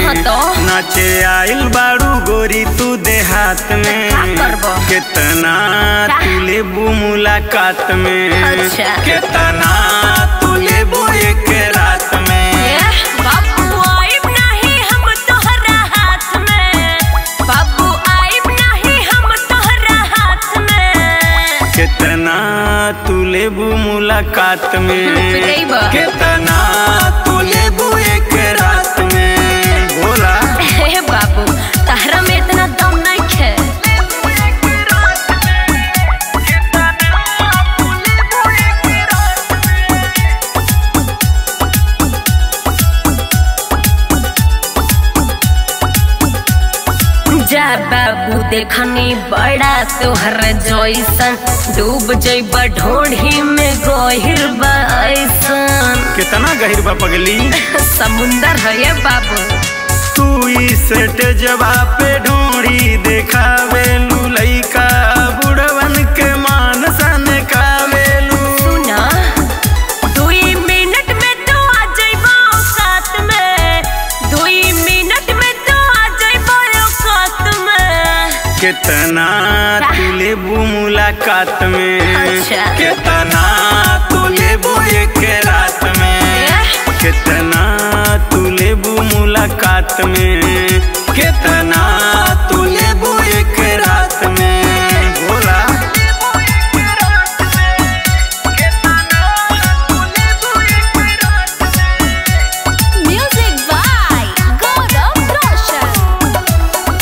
हाँ तो? नाचे आइल बारू गोरी तू देहात में का करबो? कितना तू लेबू मुलाकात में अच्छा। कितना तू लेबू एक रात में बाबू आइब नहीं हम तोहरा हाथ में बाबू आइब नहीं हम तोहरा हाथ में कितना तू लेबू मुलाकात में पिटैबा। कितना तू लेबू एक रात में बोला हे बाबू तहरा में इतना दम नहीं है जा बाबू देखनी बड़ा तोहर जैसन डूब जैब ढोढ़ी में गहिर बैसन कितना गहिर बा पगली समुंदर है ये बाबू तू इस जबा पे ढोड़ी देखावे लइका बुढ़वन के मान सन कावेलू सुना दुई मिनट में तो आ जाइबो औकात में दुई मिनट में तो आ जाइबो औकात में कितना तू लेबू मुलाकात में अच्छा। कितना तू लेबू एक रात में कितना तू लेबू मुलाकात में कितना तू लेबू एक रात में बोला म्यूजिक बाय गौरव रोशन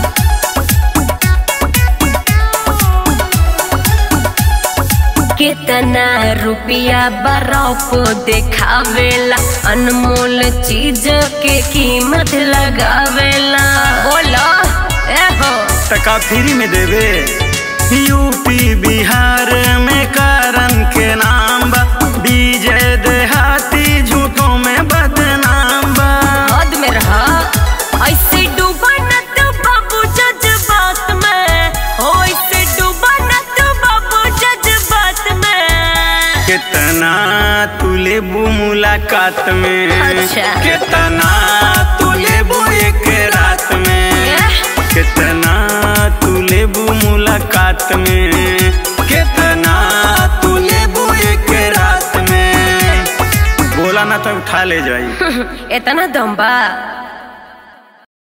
कितना रुपया बर्फ देखावेला अनमोल चीज के कीमत लगावेला बोलो ए हो टका फ्री में देवे यूपी बिहार में कारण के नाम बा विजय देहाती झूठों में बदनाम बा हद में रहा ऐसे डूबा न तू बाबू जज्बात में हो ऐसे डूबा न तू बाबू जज्बात में कितना तू लेबू मुलाकात में अच्छा। कितना तू लेबू एक रात में कितना तू लेबू मुलाकात में कितना तू लेबू एक रात में बोला ना तो उठा ले जाई इतना दम बा